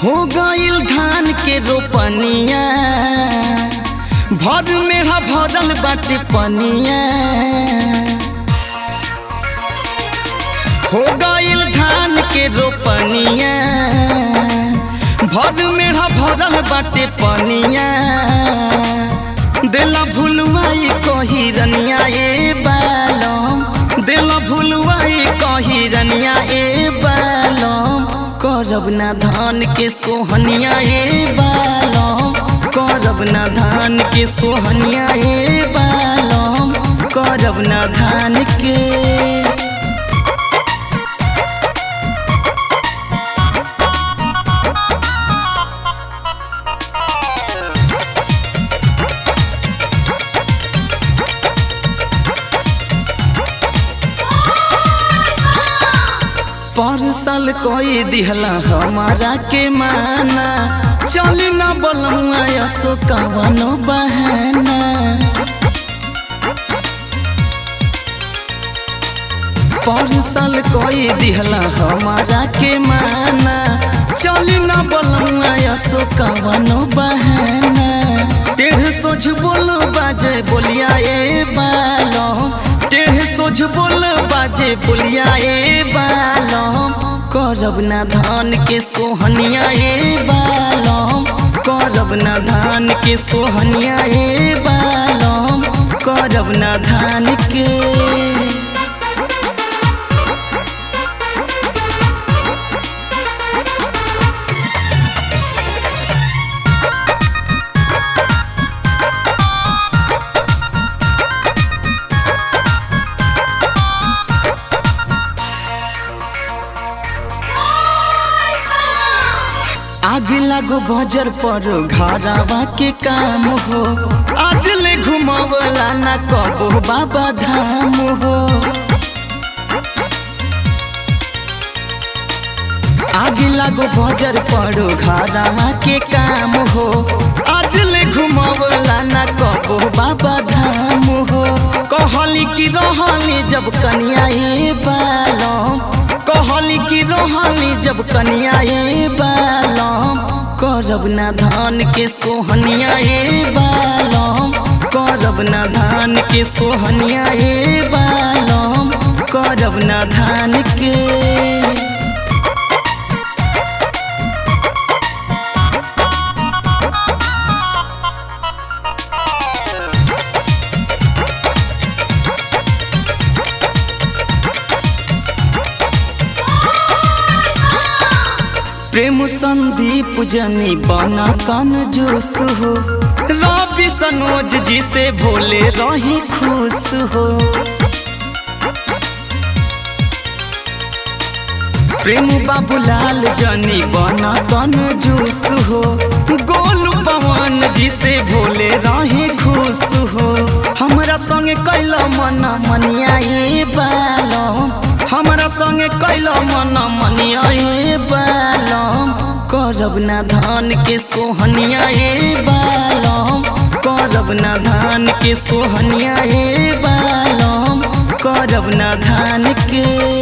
हो गइल धान के रोपनिया भर मेढ़ा भरल बाटे पनिया हो गइल धान के रोपनिया भर मेढ़ा भरल बाटे पनिया देला भुलवाई कही रनिया ए बालम देला भुलवाई कही रनिया ए बालम करब ना धान के सोहनिया ए बालम करब ना धान के सोहनिया ए बालम करब ना धान के परसल कोई दिहला हमारा के माना चली ना बलमुआ यसो कवनो बहाना परसल कोई दिहला हमारा के माना चली ना बलमुआ यसो कवनो बहाना टेढ़ सोझ बोल बाजे बोलिया ए बालो टेढ़ सोझ बोल बाजे बोलिया ए बालम करब ना धान के सोहनिया ए बालम करब ना धान के सोहनिया ए बालम करब ना धान के आग लागो बजर पर घरवा के काम हो आज ले घुमावला ना कबो बाबा धाम हो आग लागो बजर पर घरवा के काम हो आज ले घुमावला ना कबो बाबा धाम हो कहली कि रहली जब कनिया ए बालम कहली कि रहली जब कनिया ए बालम करब ना धान के सोहनिया ए बालम करब ना धान के सोहनिया ए बालम करब ना धान के प्रेम संदीप जनी बना कन जोश हो रवि सनोज जी से भोले रही खुश हो प्रेम बाबूलाल जनी बना कन जोश हो गोलू पवन जी से भोले रही खुश हो हमरा संगे कैल मन मनिया ए बालम हमरा संगे कैल मन मनिया ए बालम करब ना धान के सोहनिया ए बालम करब ना धान के सोहनिया ए बालम करब ना धान के